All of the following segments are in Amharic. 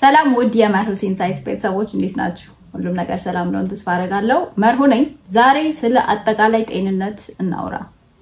ሰላም ውድ የመር ሁሴን ሳይንስ ቤተሰቦች እንዴት ናችሁ? ሁሉም ነገር ሰላም እንደሆነ ተስፋ አደርጋለሁ። መርሁ ነኝ። ዛሬ ስለ አጠቃላይ ጤንነት እናውራ።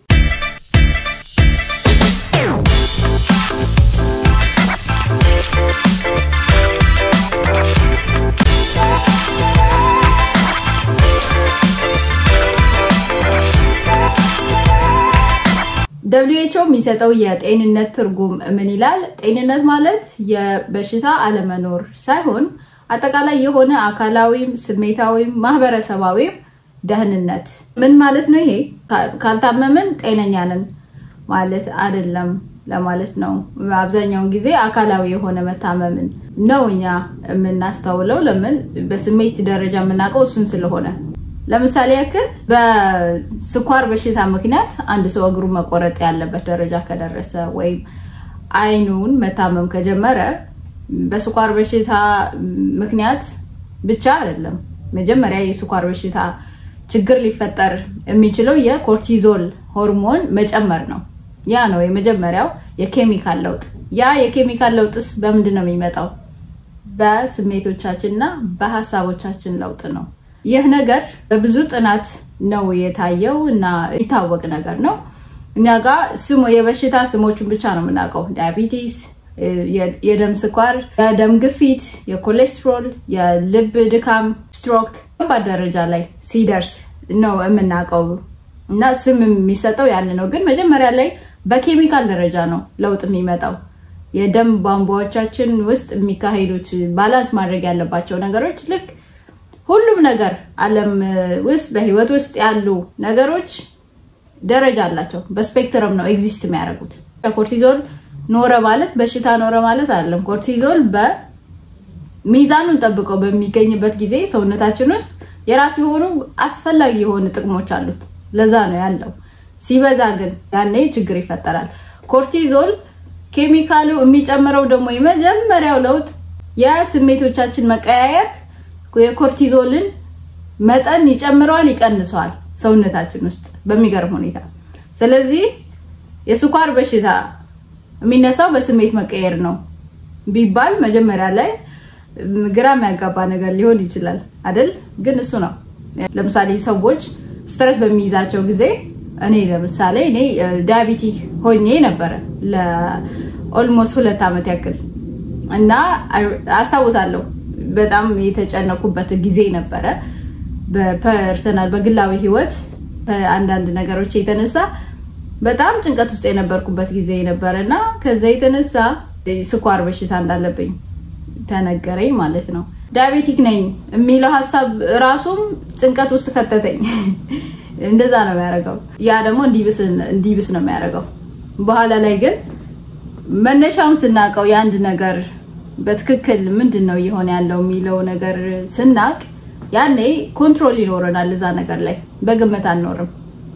ደብሊው ኤች ኦ የሚሰጠው የጤንነት ትርጉም ምን ይላል? ጤንነት ማለት የበሽታ አለመኖር ሳይሆን አጠቃላይ የሆነ አካላዊም፣ ስሜታዊም፣ ማህበረሰባዊም ደህንነት። ምን ማለት ነው? ይሄ ካልታመምን ጤነኛ ነን ማለት አይደለም ለማለት ነው። አብዛኛውን ጊዜ አካላዊ የሆነ መታመምን ነው እኛ የምናስተውለው። ለምን? በስሜት ደረጃ የምናውቀው እሱን ስለሆነ ለምሳሌ ያክል በስኳር በሽታ ምክንያት አንድ ሰው እግሩ መቆረጥ ያለበት ደረጃ ከደረሰ ወይም አይኑን መታመም ከጀመረ በስኳር በሽታ ምክንያት ብቻ አይደለም። መጀመሪያ የስኳር በሽታ ችግር ሊፈጠር የሚችለው የኮርቲዞል ሆርሞን መጨመር ነው። ያ ነው የመጀመሪያው የኬሚካል ለውጥ። ያ የኬሚካል ለውጥስ በምንድን ነው የሚመጣው? በስሜቶቻችን እና በሀሳቦቻችን ለውጥ ነው። ይህ ነገር በብዙ ጥናት ነው የታየው እና የሚታወቅ ነገር ነው። እኛ ጋር ስሙ የበሽታ ስሞቹን ብቻ ነው የምናውቀው። ዲያቢቲስ፣ የደም ስኳር፣ የደም ግፊት፣ የኮሌስትሮል፣ የልብ ድካም፣ ስትሮክ ከባድ ደረጃ ላይ ሲደርስ ነው የምናውቀው እና ስም የሚሰጠው ያን ነው። ግን መጀመሪያ ላይ በኬሚካል ደረጃ ነው ለውጥ የሚመጣው። የደም ቧንቧዎቻችን ውስጥ የሚካሄዱት ባላንስ ማድረግ ያለባቸው ነገሮች ልክ ሁሉም ነገር ዓለም ውስጥ በህይወት ውስጥ ያሉ ነገሮች ደረጃ አላቸው። በስፔክትረም ነው ኤግዚስት የሚያደርጉት። ኮርቲዞል ኖረ ማለት በሽታ ኖረ ማለት አይደለም። ኮርቲዞል በሚዛኑን ጠብቀው በሚገኝበት ጊዜ ሰውነታችን ውስጥ የራሱ የሆኑ አስፈላጊ የሆኑ ጥቅሞች አሉት። ለዛ ነው ያለው። ሲበዛ ግን ያኔ ችግር ይፈጠራል። ኮርቲዞል ኬሚካሉ የሚጨምረው ደግሞ የመጀመሪያው ለውጥ የስሜቶቻችን መቀያየር የኮርቲዞልን መጠን ይጨምረዋል፣ ይቀንሰዋል ሰውነታችን ውስጥ በሚገርም ሁኔታ። ስለዚህ የስኳር በሽታ የሚነሳው በስሜት መቀየር ነው ቢባል መጀመሪያ ላይ ግራ የሚያጋባ ነገር ሊሆን ይችላል አይደል? ግን እሱ ነው። ለምሳሌ ሰዎች ስትረስ በሚይዛቸው ጊዜ እኔ ለምሳሌ እኔ ዲያቢቲክ ሆኜ ነበረ ለኦልሞስት ሁለት ዓመት ያክል እና አስታውሳለሁ በጣም የተጨነኩበት ጊዜ ነበረ። በፐርሰናል በግላዊ ህይወት አንዳንድ ነገሮች የተነሳ በጣም ጭንቀት ውስጥ የነበርኩበት ጊዜ ነበረ እና ከዛ የተነሳ ስኳር በሽታ እንዳለብኝ ተነገረኝ ማለት ነው። ዳያቤቲክ ነኝ የሚለው ሀሳብ ራሱም ጭንቀት ውስጥ ከተተኝ። እንደዛ ነው የሚያደርገው። ያ ደግሞ እንዲብስ ነው የሚያደርገው። በኋላ ላይ ግን መነሻውን ስናውቀው የአንድ ነገር በትክክል ምንድን ነው እየሆነ ያለው የሚለው ነገር ስናቅ ያኔ ኮንትሮል ይኖረናል እዛ ነገር ላይ በግምት አንኖርም፣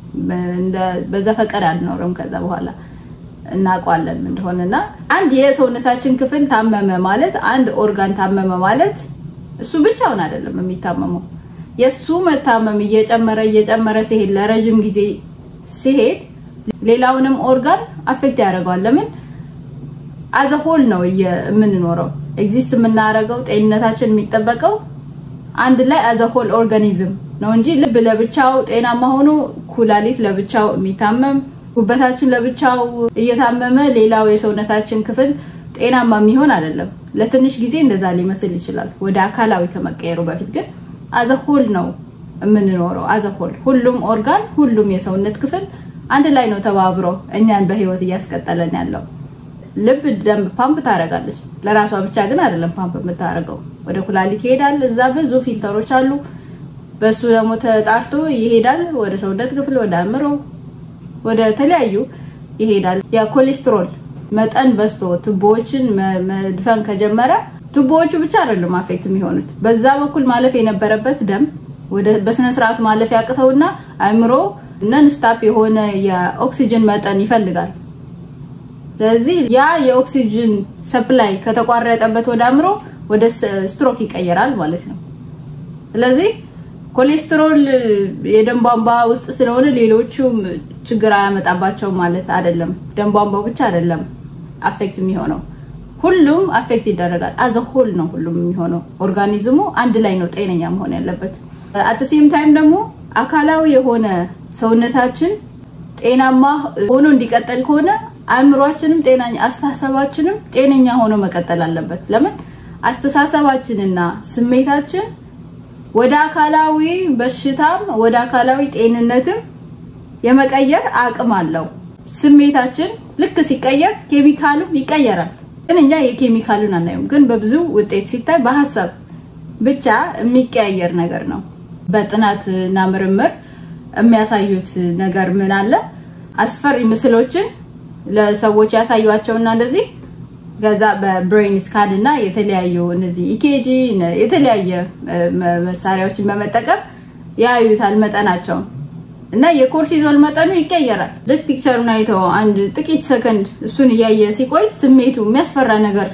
በዘፈቀድ አንኖርም። ከዛ በኋላ እናውቀዋለን እንደሆነ እና አንድ የሰውነታችን ክፍል ታመመ ማለት አንድ ኦርጋን ታመመ ማለት እሱ ብቻውን አይደለም የሚታመመው። የእሱ መታመም እየጨመረ እየጨመረ ሲሄድ ለረዥም ጊዜ ሲሄድ ሌላውንም ኦርጋን አፌክት ያደርገዋል። ለምን አዘሆል ነው የምንኖረው ኤግዚስት የምናደርገው ጤንነታችን የሚጠበቀው አንድ ላይ አዘሆል ኦርጋኒዝም ነው እንጂ ልብ ለብቻው ጤናማ ሆኖ ኩላሊት ለብቻው የሚታመም ጉበታችን ለብቻው እየታመመ ሌላው የሰውነታችን ክፍል ጤናማ የሚሆን አይደለም። ለትንሽ ጊዜ እንደዛ ሊመስል ይችላል ወደ አካላዊ ከመቀየሩ በፊት ግን አዘሆል ነው የምንኖረው። አዘሆል ሁሉም ኦርጋን ሁሉም የሰውነት ክፍል አንድ ላይ ነው ተባብሮ እኛን በህይወት እያስቀጠለን ያለው። ልብ ደም ፓምፕ ታደርጋለች። ለራሷ ብቻ ግን አይደለም ፓምፕ የምታደርገው፣ ወደ ኩላሊት ይሄዳል። እዛ ብዙ ፊልተሮች አሉ። በሱ ደግሞ ተጣርቶ ይሄዳል ወደ ሰውነት ክፍል፣ ወደ አእምሮ፣ ወደ ተለያዩ ይሄዳል። የኮሌስትሮል መጠን በዝቶ ቱቦዎችን መድፈን ከጀመረ ቱቦዎቹ ብቻ አይደሉም አፌክት የሚሆኑት፣ በዛ በኩል ማለፍ የነበረበት ደም በስነ ስርዓቱ ማለፍ ያቅተውና አእምሮ ነን ስታፕ የሆነ የኦክሲጅን መጠን ይፈልጋል። ስለዚህ ያ የኦክሲጅን ሰፕላይ ከተቋረጠበት ወደ አእምሮ ወደ ስትሮክ ይቀየራል ማለት ነው። ስለዚህ ኮሌስትሮል የደም ቧንቧ ውስጥ ስለሆነ ሌሎቹም ችግር አያመጣባቸውም ማለት አይደለም። ደም ቧንቧ ብቻ አይደለም አፌክት የሚሆነው ሁሉም አፌክት ይደረጋል። አዘ ሆል ነው ሁሉም የሚሆነው። ኦርጋኒዝሙ አንድ ላይ ነው ጤነኛ መሆን ያለበት። አትሴም ታይም ደግሞ አካላዊ የሆነ ሰውነታችን ጤናማ ሆኖ እንዲቀጠል ከሆነ አእምሯችንም ጤናኛ አስተሳሰባችንም ጤነኛ ሆኖ መቀጠል አለበት። ለምን አስተሳሰባችንና ስሜታችን ወደ አካላዊ በሽታም ወደ አካላዊ ጤንነትም የመቀየር አቅም አለው። ስሜታችን ልክ ሲቀየር ኬሚካሉም ይቀየራል። ግን እኛ የኬሚካሉን አናየውም። ግን በብዙ ውጤት ሲታይ በሀሳብ ብቻ የሚቀያየር ነገር ነው። በጥናት እና ምርምር የሚያሳዩት ነገር ምን አለ? አስፈሪ ምስሎችን ለሰዎች ያሳዩቸውና እንደዚህ ከዛ በብሬን ስካን እና የተለያዩ እነዚህ ኢኬጂ የተለያየ መሳሪያዎችን በመጠቀም ያዩታል መጠናቸውን እና የኮርቲዞል መጠኑ ይቀየራል። ልክ ፒክቸሩን አይተው አንድ ጥቂት ሰከንድ እሱን እያየ ሲቆይ ስሜቱ የሚያስፈራ ነገር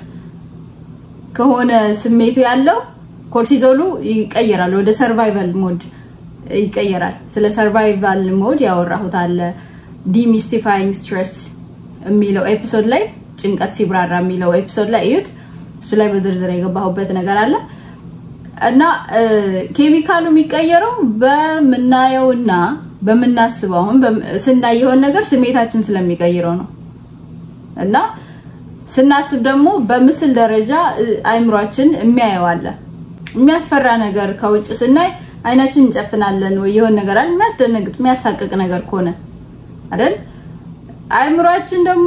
ከሆነ ስሜቱ ያለው ኮርቲዞሉ ይቀየራል፣ ወደ ሰርቫይቫል ሞድ ይቀየራል። ስለ ሰርቫይቫል ሞድ ያወራሁት አለ ዲሚስቲፋይንግ ስትሬስ የሚለው ኤፒሶድ ላይ ጭንቀት ሲብራራ የሚለው ኤፒሶድ ላይ እዩት። እሱ ላይ በዝርዝር የገባሁበት ነገር አለ እና ኬሚካሉ የሚቀየረው በምናየውና በምናስበው አሁን ስናይ የሆን ነገር ስሜታችን ስለሚቀይረው ነው እና ስናስብ ደግሞ በምስል ደረጃ አይምሯችን የሚያየው አለ። የሚያስፈራ ነገር ከውጭ ስናይ አይናችን እንጨፍናለን ወይ የሆን ነገር አለ የሚያስደነግጥ የሚያሳቅቅ ነገር ከሆነ አይደል? አይምሯችን ደግሞ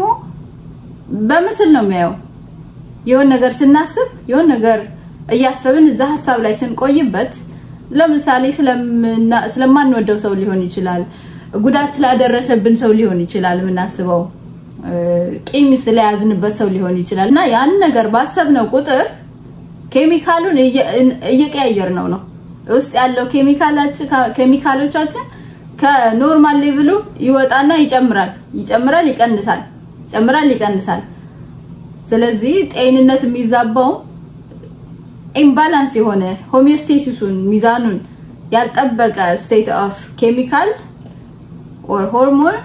በምስል ነው የሚያየው። የሆን ነገር ስናስብ የሆን ነገር እያሰብን እዛ ሀሳብ ላይ ስንቆይበት ለምሳሌ ስለማንወደው ሰው ሊሆን ይችላል፣ ጉዳት ስላደረሰብን ሰው ሊሆን ይችላል የምናስበው፣ ቂም ስለያዝንበት ሰው ሊሆን ይችላል እና ያን ነገር ባሰብነው ቁጥር ኬሚካሉን እየቀያየር ነው ነው ውስጥ ያለው ኬሚካሎቻችን ከኖርማል ሌቭሉ ይወጣና ይጨምራል፣ ይጨምራል፣ ይቀንሳል፣ ይጨምራል፣ ይቀንሳል። ስለዚህ ጤንነት የሚዛባው ኢምባላንስ የሆነ ሆሚዮስቴሲሱን ሚዛኑን ያልጠበቀ ስቴት ኦፍ ኬሚካል ኦር ሆርሞን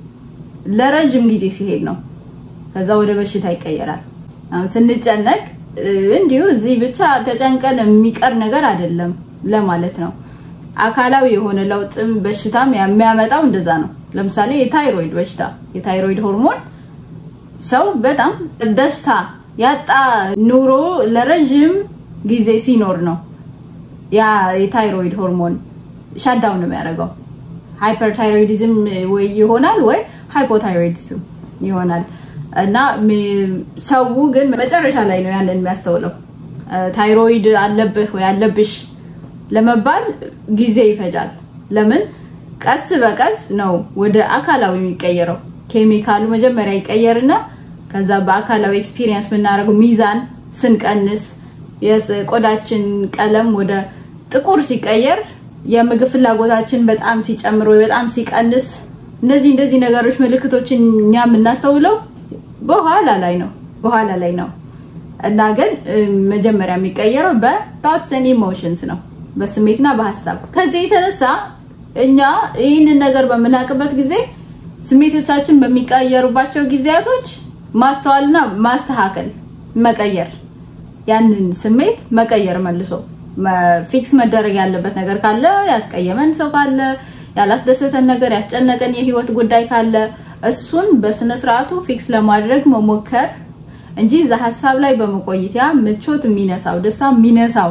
ለረጅም ጊዜ ሲሄድ ነው። ከዛ ወደ በሽታ ይቀየራል። አሁን ስንጨነቅ እንዲሁ እዚህ ብቻ ተጨንቀን የሚቀር ነገር አይደለም ለማለት ነው። አካላዊ የሆነ ለውጥም በሽታም የሚያመጣው እንደዛ ነው። ለምሳሌ የታይሮይድ በሽታ የታይሮይድ ሆርሞን ሰው በጣም ደስታ ያጣ ኑሮ ለረዥም ጊዜ ሲኖር ነው ያ የታይሮይድ ሆርሞን ሻዳውን ነው የሚያደርገው። ሃይፐርታይሮይዲዝም ወይ ይሆናል ወይ ሃይፖታይሮይዲዝም ይሆናል። እና ሰው ግን መጨረሻ ላይ ነው ያንን የሚያስተውለው። ታይሮይድ አለብህ ወይ አለብሽ ለመባል ጊዜ ይፈጃል። ለምን? ቀስ በቀስ ነው ወደ አካላዊ የሚቀየረው። ኬሚካሉ መጀመሪያ ይቀየርና ከዛ በአካላዊ ኤክስፒሪየንስ የምናደርገው ሚዛን ስንቀንስ የቆዳችን ቀለም ወደ ጥቁር ሲቀየር የምግብ ፍላጎታችን በጣም ሲጨምር ወይ በጣም ሲቀንስ እንደዚህ እንደዚህ ነገሮች ምልክቶችን እኛ የምናስተውለው በኋላ ላይ ነው በኋላ ላይ ነው እና ግን መጀመሪያ የሚቀየረው በቶትስ ኤንድ ኢሞሽንስ ነው በስሜትና በሀሳብ ከዚህ የተነሳ እኛ ይህንን ነገር በምናውቅበት ጊዜ ስሜቶቻችን በሚቀየሩባቸው ጊዜያቶች ማስተዋልና ማስተካከል መቀየር ያንን ስሜት መቀየር መልሶ ፊክስ መደረግ ያለበት ነገር ካለ ያስቀየመን ሰው ካለ ያላስደሰተን ነገር ያስጨነቀን የህይወት ጉዳይ ካለ እሱን በስነ ስርዓቱ ፊክስ ለማድረግ መሞከር እንጂ እዛ ሀሳብ ላይ በመቆየት ያ ምቾት የሚነሳው ደስታ የሚነሳው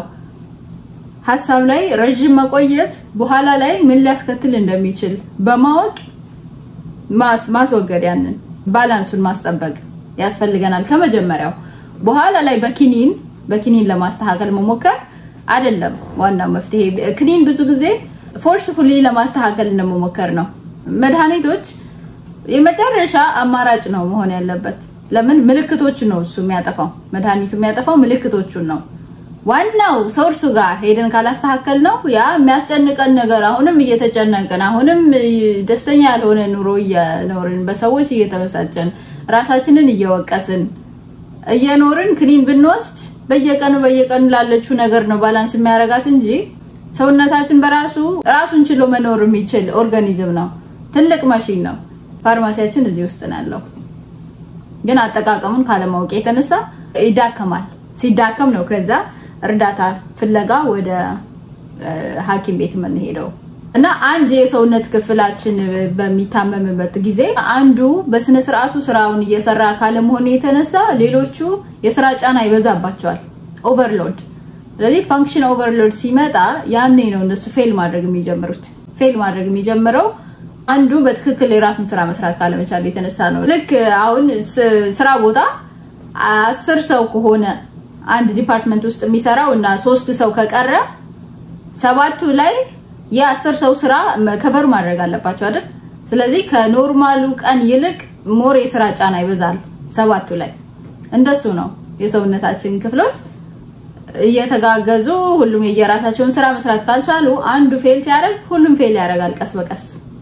ሀሳብ ላይ ረዥም መቆየት በኋላ ላይ ምን ሊያስከትል እንደሚችል በማወቅ ማስወገድ ያንን ባላንሱን ማስጠበቅ ያስፈልገናል ከመጀመሪያው። በኋላ ላይ በኪኒን በኪኒን ለማስተካከል መሞከር አይደለም ዋናው መፍትሄ። ክኒን ብዙ ጊዜ ፎርስፉሊ ለማስተካከል እንደመሞከር ነው። መድኃኒቶች የመጨረሻ አማራጭ ነው መሆን ያለበት። ለምን ምልክቶቹ ነው እሱ የሚያጠፋው። መድኃኒቱ የሚያጠፋው ምልክቶቹን ነው። ዋናው ሶርሱ ጋር ሄደን ካላስተካከል ነው ያ የሚያስጨንቀን ነገር አሁንም እየተጨነቅን አሁንም ደስተኛ ያልሆነ ኑሮ እየኖርን በሰዎች እየተበሳጨን ራሳችንን እየወቀስን እየኖርን ክኒን ብንወስድ በየቀኑ በየቀኑ ላለችው ነገር ነው ባላንስ የሚያደርጋት እንጂ ሰውነታችን በራሱ ራሱን ችሎ መኖር የሚችል ኦርጋኒዝም ነው። ትልቅ ማሽን ነው። ፋርማሲያችን እዚህ ውስጥ ነው ያለው። ግን አጠቃቀሙን ካለማወቅ የተነሳ ይዳከማል። ሲዳከም ነው ከዛ እርዳታ ፍለጋ ወደ ሐኪም ቤት የምንሄደው እና አንድ የሰውነት ክፍላችን በሚታመምበት ጊዜ አንዱ በስነ ስርዓቱ ስራውን እየሰራ ካለመሆኑ የተነሳ ሌሎቹ የስራ ጫና ይበዛባቸዋል። ኦቨርሎድ። ስለዚህ ፋንክሽን ኦቨርሎድ ሲመጣ ያኔ ነው እነሱ ፌል ማድረግ የሚጀምሩት። ፌል ማድረግ የሚጀምረው አንዱ በትክክል የራሱን ስራ መስራት ካለመቻል የተነሳ ነው። ልክ አሁን ስራ ቦታ አስር ሰው ከሆነ አንድ ዲፓርትመንት ውስጥ የሚሰራው እና ሶስት ሰው ከቀረ ሰባቱ ላይ የአስር ሰው ስራ ከቨር ማድረግ አለባቸው አይደል? ስለዚህ ከኖርማሉ ቀን ይልቅ ሞር የስራ ጫና ይበዛል ሰባቱ ላይ። እንደሱ ነው የሰውነታችን ክፍሎች እየተጋገዙ ሁሉም የየራሳቸውን ስራ መስራት ካልቻሉ አንዱ ፌል ሲያደርግ ሁሉም ፌል ያደርጋል ቀስ በቀስ